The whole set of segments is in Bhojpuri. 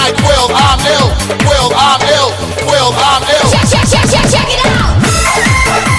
like Will, I'm ill. Will, I'm ill. Will, I'm ill. Check, check, check, check, check it out.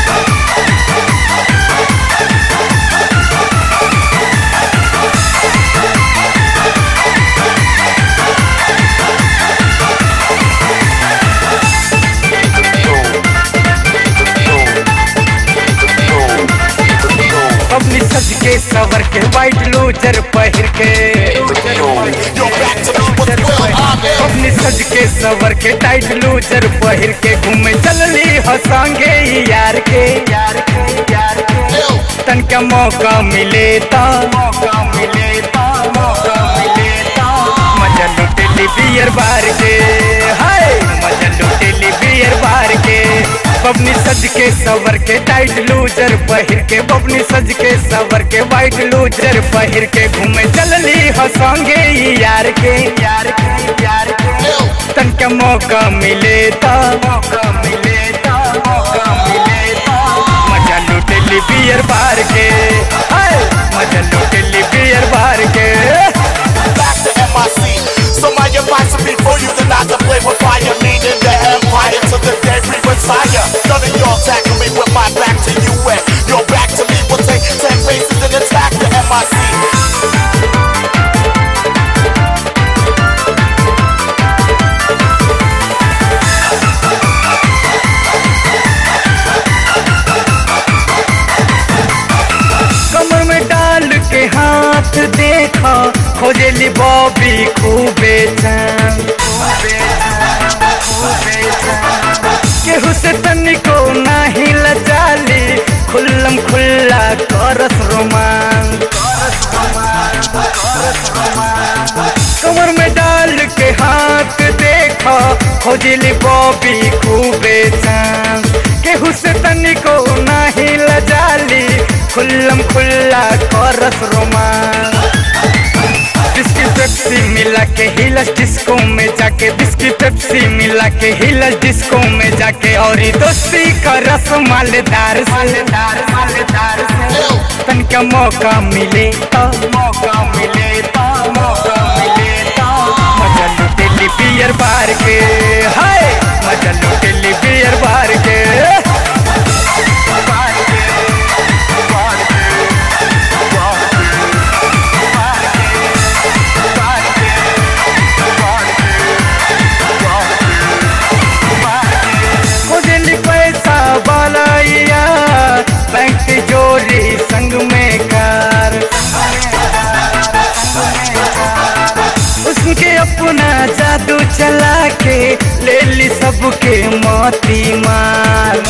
अपनी सज के सवर के वाइट लूजर पहिर के Yo, back to me with Will, I'm ill. अपनी सज के सवर के टाइट लूजर पहिर के घूमे चलली हंसांगे यार के यार के यार के Ill. तन का मौका मिले ता मौका मिले ता मौका मिले ता मजा लुटेली बियर बार के हाय मजा लुटेली बियर बार के बबनी सज के सवर के टाइट लूजर पहिर के बबनी सज के सवर के वाइट लूजर पहिर के घूमे चलली हंसांगे यार के यार के यार के Ill. तन का मौका मिले ता मौका मिले ता मौका मिले ता मजा लुटेली बियर बार के हाय मजा लुटेली बियर बार के back to MIC. So my advice would be for you to not to play with fire, leading the empire to the day we retire. None of y'all tackle me with my back to you and your back to me will take ten paces and attack the MIC. कमर में डाल के हाथ देखा खोजेली बॉबी खूबे चैन केहू से तनिको नाही लजाली खुल्लम खुल्ला करस रोमांस कमर में डाल के हाथ देखा खोजली बॉबी खूबे चांस केहू से तनिको नाही लजाली खुल्लम खुल्ला करस रोमांस बिस्की पेप्सी मिला के हिलस डिस्को में जाके बिस्की पेप्सी मिला के हिलस डिस्को में जाके और ये दोस्ती का रस मालेदार मालेदार मालेदार Ill. तन का मौका मिले तो मौका मिले तो मौका मिले तो मजा लुटेली बियर बार के हाय मजा लुटेली बियर बार के बार के, बार के, बार के, बार के, बार के, बार के, बार के, बार के। खोजली पैसा वाला बैंक जोड़ी संग में कार उसके अपना जादू चला के ले ली सबके मोती मार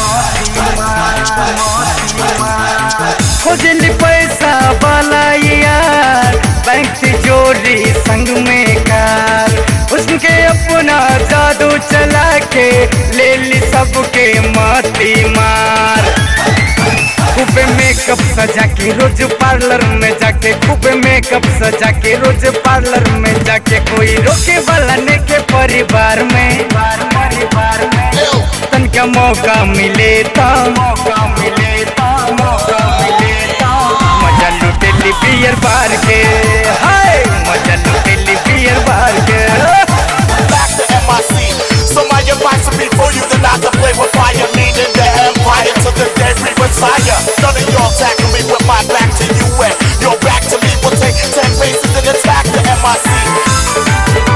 खोजली पैसा वाला यार बैंक जोड़ी संग में कार उसके अपना जादू चला के ले ली सबके मोती मार खूब मेकअप सजा के रोज पार्लर में जाके खूब मेकअप सजा के रोज पार्लर में जाके कोई रोके वाला ने के परिवार में परिवार में Ill. तन का मौका मिले तो मौका मिले तो मौका मिले तो मजा लुटेली बियर बार के हाय मजा लुटेली बियर बार के back to MIC. So my advice would be for you to not to play with fire, leading the empire to the day we retire. None of y'all tackle me with my back to you and your back to me will take ten paces and attack the MIC.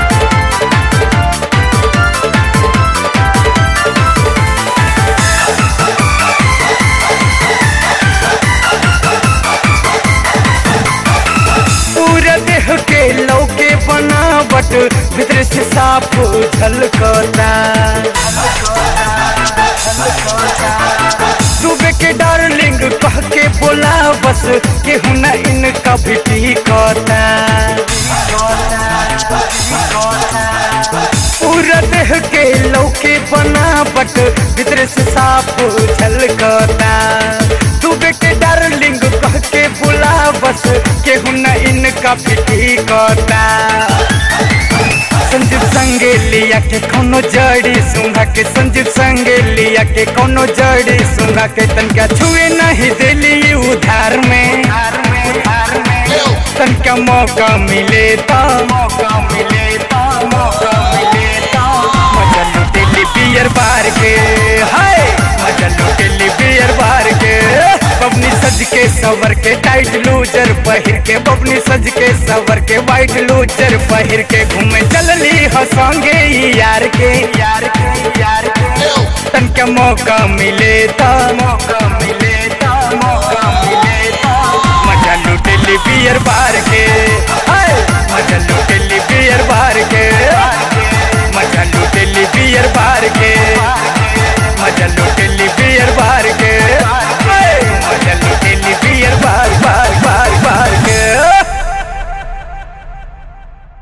पूरा देह के लौके बनावट भीतर से साफ झलकता सुबह के डार्लिंग कह के बोला बस केहू न इनका भी टिकता पूरा देह के लौके बनावट भीतर से साफ झलकता सुबह के डार्लिंग कह के बोला बस केहू न इनका भी टिकता संजीव संगे लिया के कोनो जड़ी सुंघा के संजीव संगे लिया के कोनो जड़ी सुंघा के तनका छुए नहीं दिली उधार में तनका मौका मिले तो मौका मिले तो के सवर के टाइट लूजर पहिर के बबनी सज के सवर के वाइट लूजर पहिर के घूमे चलली हंसोंगे ई यार के यार के यार के तन के मौका मिले ता मौका मिले ता मौका मिले ता मजा लुटेली बियर बार के हाय, मजा लुटेली